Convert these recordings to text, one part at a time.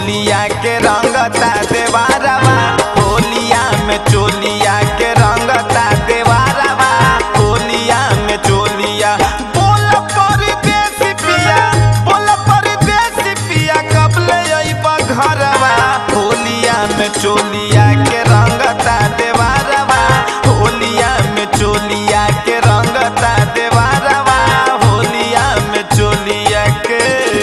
चोलिया के रंगता देवारवा होलिया में चोलिया के रंगता देवारवा होलिया में चोलिया बोल परदेसी पिया बोल परदेसी पिया कब ले अइबा घरवा होलिया में चोलिया के रंगता देवारवा होलिया में चोलिया के रंगता देवारवा होलिया में चोलिया के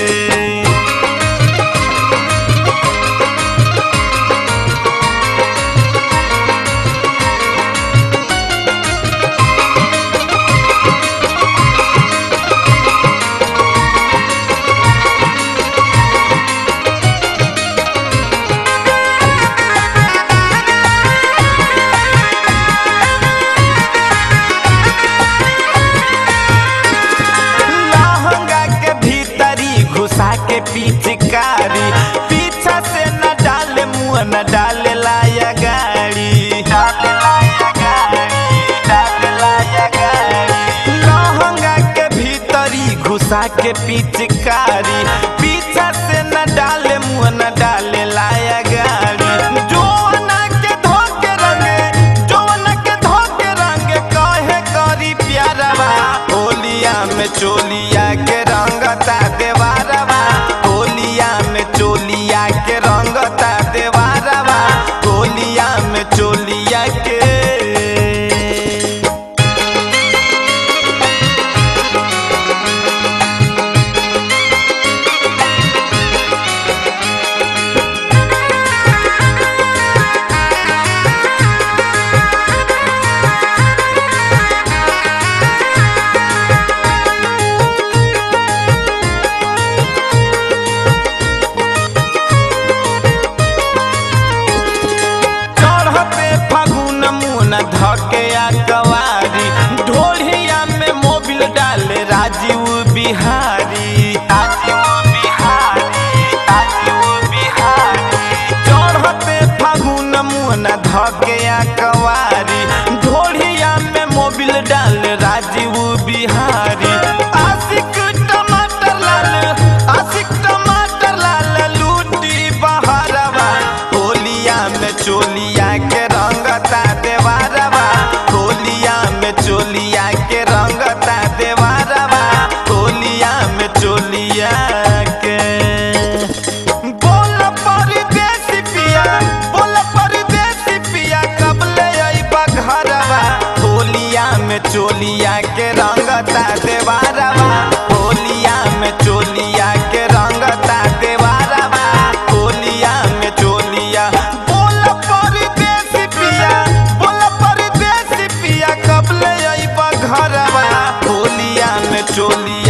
लहंगा के भीतरी घुसा के पिचकारी पीछा से न डाले मुंह न डाले लाया गाड़ी डाले लाया गाड़ी डाले लाया गाड़ी लहंगा के भीतरी घुसा के पिचकारी पीछा से न डाले मुंह न डाले लाया गाड़ी जोना के धोके रंगे जोना के धोके रंगे कहे करी प्यारवा होलिया में चोलिया के रंगता देवारवा होलिया में चोलिया के रंगता देवारवा होलिया में चोलिया के चढ़ते फागुन मुन धके आ कवारी ढोलिया में मोबिल डाले राजीव बिहारी राजीव बिहारी राजीव बिहारी चढ़ते फागुन मुन धके आ कवारी ढोलिया में मोबिल डाले राजीव बिहारी आशिक टमाटर लाल आशिक टमाटर लाल लूटी बहरवा होलिया में चोलिया के रंगता देवारवा होलिया में चोलिया के रंगता देवारवा होलिया में चोलिया के बोल परदेसी पिया बोल परदेसी पिया कब ले अइबा घरवा होलिया में चोलिया के रंगता देवारवा होलिया में चोलिया के रंगता देवारवा होलिया में चोलिया बोल परदेसी पिया बोल परदेसी पिया कब ले अइबा घरवा होलिया में चोलिया